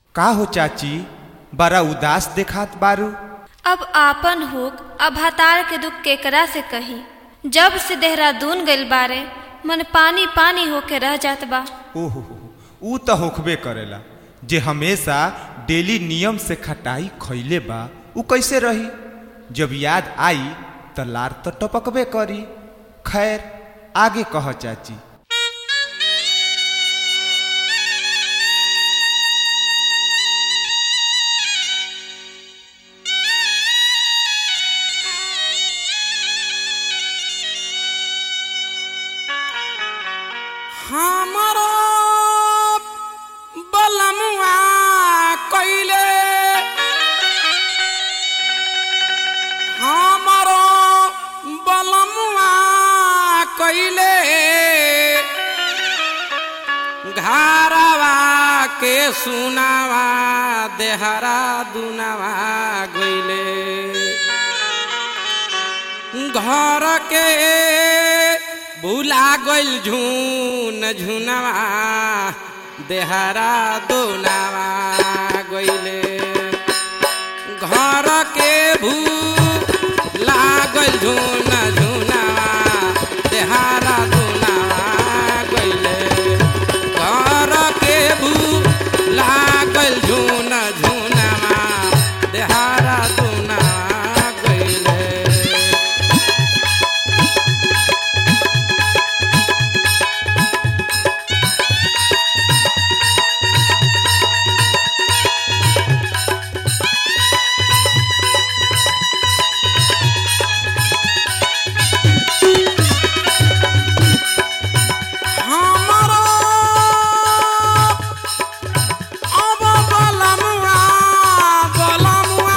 का हो चाची बड़ा उदास देखात बारू अब आपन होक अब हतार के दुख केकरा से कही जब से देहरादून गइल बारे मन पानी पानी होके रह जात बा ओहो ऊ तो होखबे करेला जे हमेशा डेली नियम से खटाई खैले बा ऊ कैसे रही जब याद आई त लार तो टपकबे करी खैर आगे कह चाची हमरो बलमुआ कइले हमरो बलमुआ कइले घरवा के सुनावा देहरा दुनावा गइले घर के भूला गइल झून झुनवा देहरा दोनावा गइले घर के भूला गइल झून झुनवा देहरा दोनावा गइले घर के भूला गइल झून झुनवा देहरा दोनावा गइले हमरो अब बलमुआ बलमुआ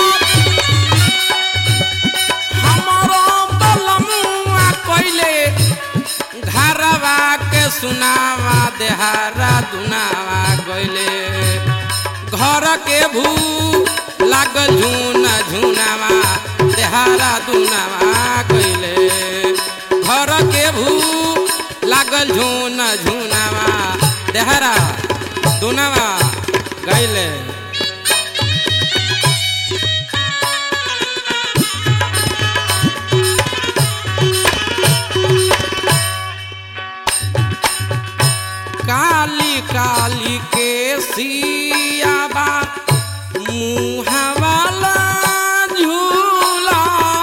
हमरो बलमुआ कइले घरवा के सुनावा देहारा दुनावा गइले घर के भू लागल झूना झुनावा देहारा दुनावा गइले घर के भू लागल झून झुनावा देहरा दुनावा गइले काली काली के सियाबा मुहावाला झूला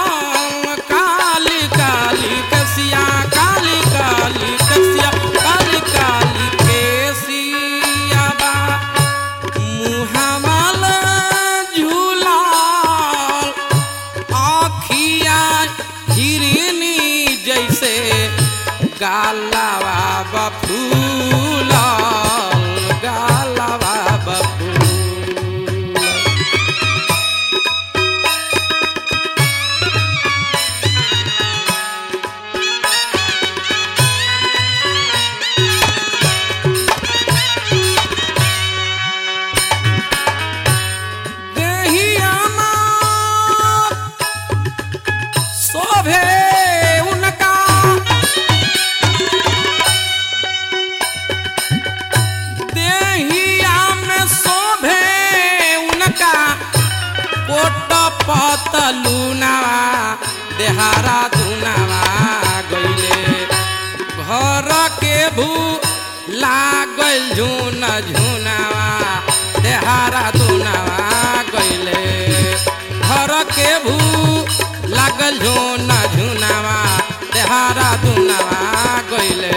काली काली के सिया काली काली के सिया काली काली के सियाबा मुहावाला झूला आखिया हिरनी जैसे गालावा बफूल गालावा बफूल देहिया माँ शोभे उनका देहिया में शोभे उनका कोट पतलुनावा देहारा दुनावा गइले घर के भू लागल झुन झुनावा देहारा दुनावा गइले घर के भू लागल झुन झुनावा देहारा दुनावा गइले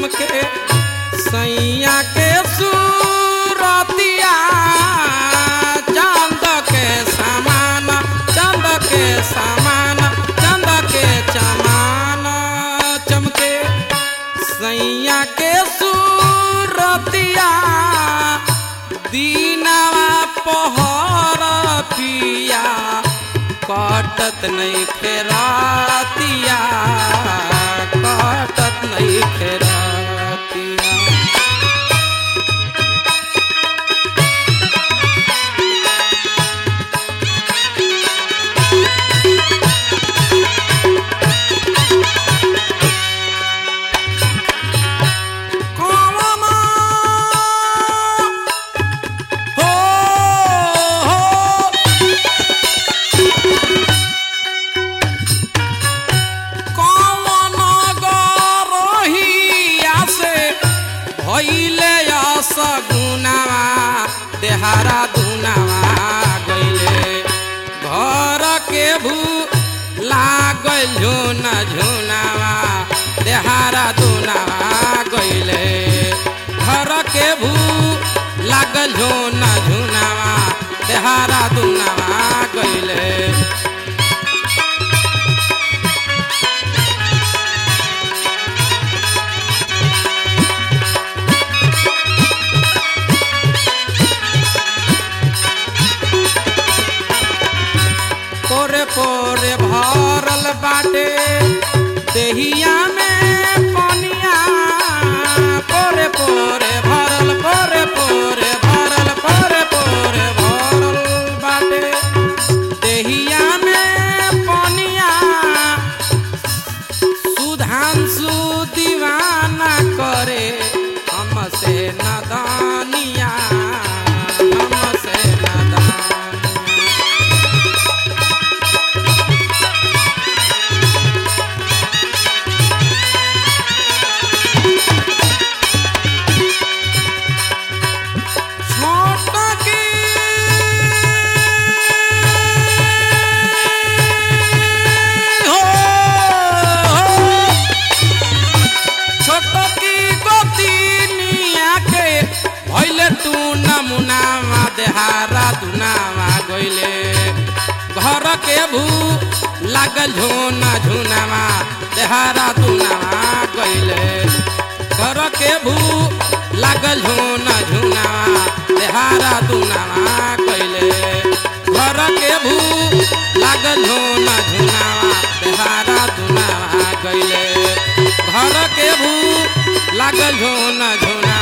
चमके सैया के सूरतिया चांद के समान चांद के समान चांद के चमान चमके सैया के सूरतिया दीनवा पहर पिया कटत नहीं खेरातिया कटत नहीं खेरातिया कौन हो हो कौन गरहिया से भइले असगुनावा देहारा दुनावा गइले घर के भू लागल झुना झुनावा देहारा दुनावा गइले घर के भू लागल झुना झुनावा देहारा दुनावा गइले पोरे पोरे भरल बाटे देहिया में पनिया पोरे पोरे भरल पोरे पोरे भरल पोरे पोरे भरल बाटे देहिया में पनिया सुधांशु दीवाना करे हमसे नदानिया हमसे नदानिया छोटा की हो छोटा की गोतिनिया के भइले तू नमुनावा देहारा दुनावा गइले घर के भू लागल झोना झुनावा देहारा दुनावा गइले घर के भू लागल झोना झुनावा देहारा दुनावा गइले घर के भू लागल झोना झुनावा देहारा दुनावा गइले घर के भू लागल झोना झुना